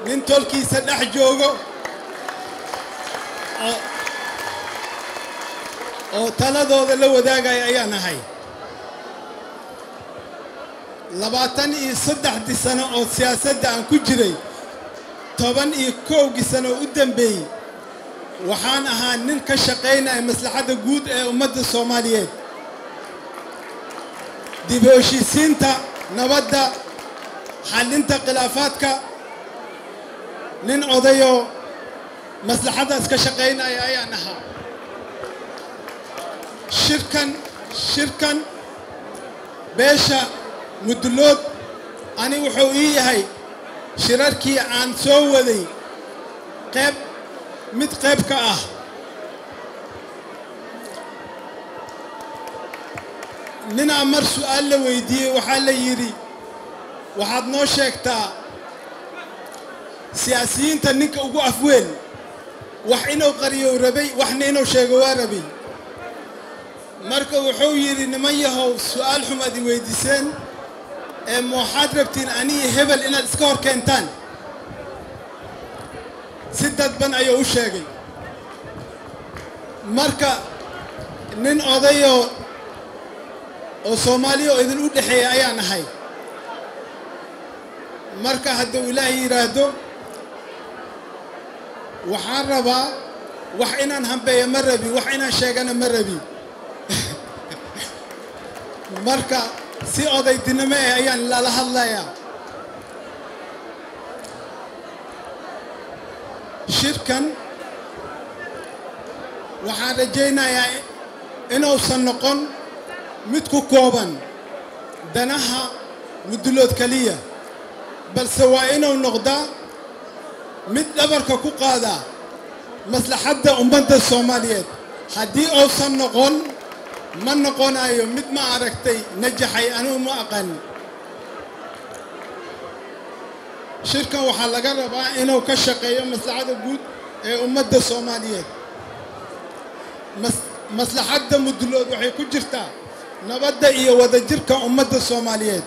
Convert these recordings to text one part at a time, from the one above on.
nin tolkiisa dhex joogo oo taladooda la wadaagaya ayaan ahay labaatan iyo saddexdii sano oo siyaasadda aan ku jiray toban iyo kowgii sano u dambeeyey waxaan ahaa nin ka shaqaynaya maslaxadda guud ee ummadda soomaaliyeed dib u heshiisiinta nabadda xallinta khilaafaadka nin odayoo maslaxaddaas ka shaqaynaya ayaan ahaa shirkan shirkan beesha mudullood ani wuxuu ii yahay shirarkii aan soo waday qayb mid qayb ka ah ninaa mar su'aal la weydiiyey waxaa la yidhi waxaad noo sheegtaa siyaasiyiinta ninka ugu afweyn wax inuu qariyow rabay waxna inuu sheego waa rabay marka wuxuu yidhi niman yahow su'aal xumaad i weydiiseen ee mooxaad rabtiin aniga hebel inaad iska hor keentaan si dadban ayuu u sheegay marka nin odayoo oo soomaaliya oo idin u dhexeeya ayaan ahay marka hadduu ilaahay yidhaahdo waxaan rabaa wax inaan hambeeyo ma rabi wax inaan sheegana ma rabi marka si odaydinimo eh ayaan lala hadlayaa shirkan waxaan rajaynayaa inuusan noqon mid ku kooban danaha mudullood keliya balse waa inuu noqdaa mid dhabarka ku qaadaa maslaxadda ummadda soomaaliyeed haddii uusan noqon ma noqonayo mid ma aragtay najaxay anugu ma aqaani shirkan waxaa laga rabaa inuu ka shaqeeyo maslaxadda guud ee ummadda soomaaliyeed maslaxadda mudullood waxay ku jirtaa nabadda iyo wadajirka ummadda soomaaliyeed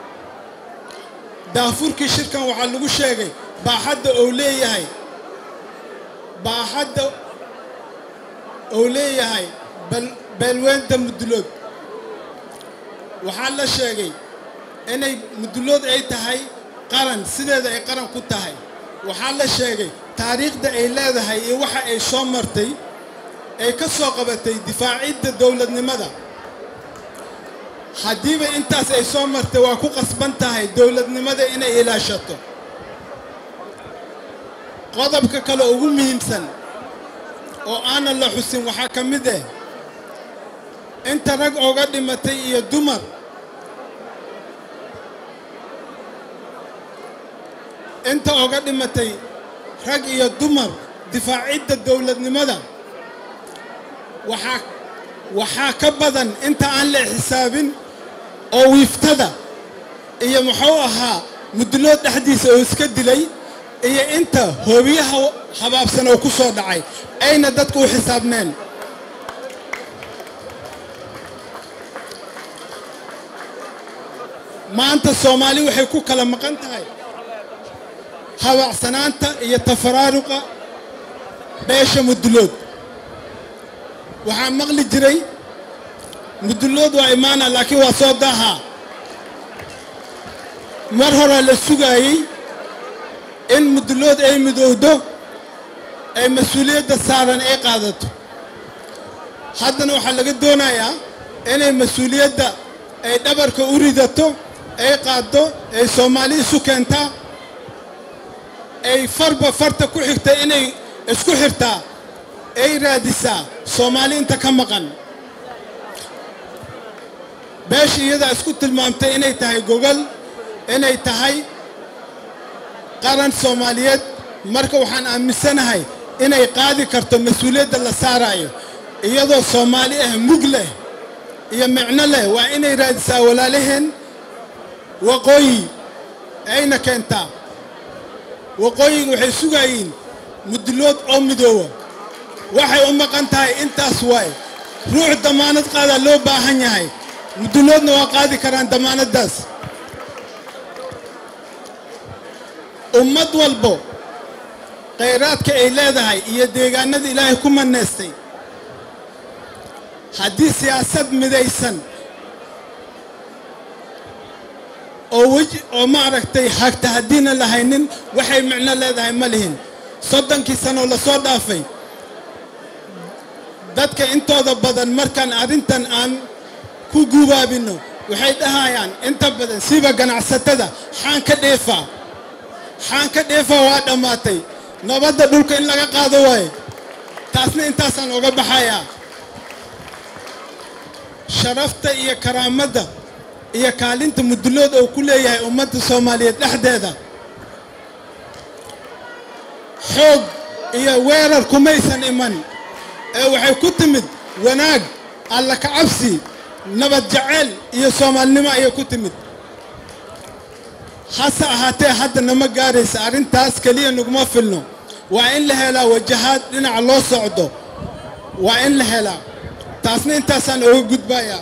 daafurkii shirkan waxaa lagu sheegay baaxadda ou leeyahay baaxadda ou leeyahay beelweynta mudullood waxaa la sheegay inay mudullood ay tahay qaran sideeda ay qaran ku tahay waxaa la sheegay taariikhda ay leedahay iyo waxa ay soo martay ay ka soo qabatay difaacidda dowladnimada haddiiba intaas ay soo martay waa ku qasban tahay dowladnimada inay ilaashato qodobka kale ugu muhiimsan oo aanan la xusin waxaa ka mid ah inta rag ooga dhimatay iyo dumar inta ooga dhimatay rag iyo dumar difaacidda dowladnimada waxaa waxaa ka badan inta aan la xisaabin oo wiiftada iyo muxuu ahaa mudullood dhexdiisa oo iska dilay iyo inta hoobiyaha habaabsan oo ku soo dhacay ayna dadku u xisaabneen maanta soomaali waxay ku kala maqan tahay habaacsanaanta iyo tafaraaruqa beesha mudullood waxaa maqli jiray mudullood waa imaana laakiin waa soo daahaa mar horaa la sugaayey in mudullood ay midowdo ay mas-uuliyadda saaran ay qaadato haddana waxaa laga doonayaa inay mas-uuliyadda ay dhabarka u ridato ay qaaddo ay soomaali isu keentaa ay farba farta ku xigta inay isku xirtaa ay raadisaa soomaali inta ka maqan beesha iyadaa isku tilmaamtay inay tahay gogol inay tahay qaran soomaaliyeed marka waxaan aaminsanahay inay qaadi karto mas-uuliyadda la saaraayo iyadoo soomaali ah mug leh iyo micno leh waa inay raadisaa walaalaheen waqooyi ayna keentaa waqooyiga waxay sugayiin mudullood oo midooba waxay u maqan tahay intaas waay ruux damaanad qaadaa loo baahan yahay mudulloodna waa qaadi karaan damaanaddaas ummad walbo khayraadka ay leedahay iyo deegaanada ilaahay ku manaystay haddii siyaasad midaysan oo weji oo maaragtay hagta haddiina lahaynin waxay micno leedahay ma lihin soddonkii sanoo lasoo dhaafay dadka intooda badan markaan arrintan aan ku gubaabinno waxay dhahayaan inta badan siba ganacsatada xaan ka dheefaa xaan ka dheefaa waa dhammaatay nabadda dhulka in laga qaado waaye taasna intaasaan oga baxayaa sharafta iyo karaamadda iyo kaalinta mudulood oo ku leeyahay ummadda soomaaliyeed dhexdeeda xoog iyo weerar kumaysan iman ee waxay ku timid wanaag alla kacabsi nabad jaceyl iyo soomaalinimo ayay ku timid hase ahaatee hadda nama gaaraysa arrintaas keliya naguma filno waa in la helaa wajahaad dhinaca loo socdo waa in la helaa taasna intaasaan oga gudbayaa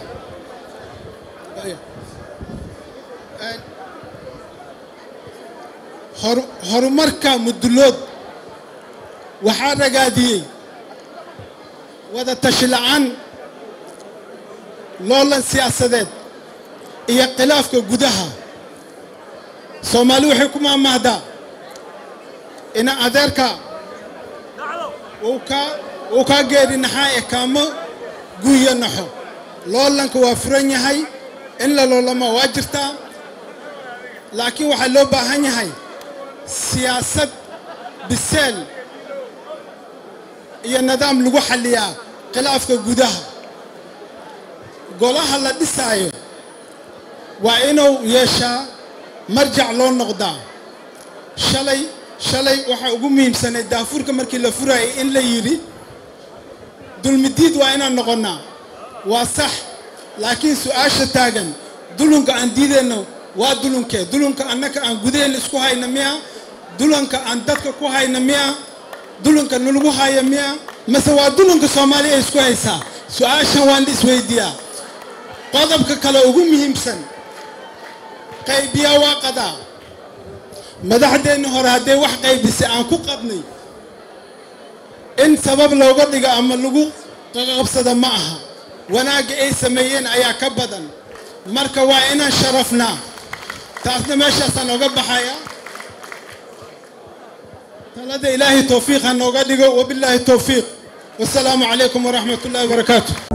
horumarka mudulood waxaa ragaadiyey wada tashi la'aan loolan siyaasadeed iyo khilaafka gudaha soomaali waxay ku maamaahdaa ina adeerka uu kaa geeri naxaa ee kaamo guuyo naxo loolanka waa furan yahay in la loolama waa jirtaa laakiin waxaa loo baahan yahay siyaasad biseel iyo nidaam lagu xalliyaa khilaafka gudaha golaha la dhisaayo waa inuu yeeshaa marjac loo noqdaa shalay shalay waxaa ugu muhiimsanay daafurka markii la furaayay in la yidhi dulmidiid waa inaan noqonnaa waa sax laakiin su-aasha taagan dulunka aan diidayno waa dulunkee dulunka annaka aan gudaheenna isku hayna miya dulunka aan dadka ku hayna miya dulunka nalagu haya miya mase waa dulunka soomaaliya ay isku haysaa su-aashan waan isweydiiyaa qodobka kale ugu muhiimsan qaybiyaa waa qadaa madaxdeenni hore hadday wax qaybisay aan ku qadnay in sabab looga dhigo ama lagu qaqabsada ma aha wanaagga ay sameeyeen ayaa ka badan marka waa inaan sharafnaa taasna meeshaasaan oga baxaya talada ilaahay towfiiq ha nooga dhigo wabilaahi towfiiq wasalaamu calaykum waraxmat ullahi wabarakaatu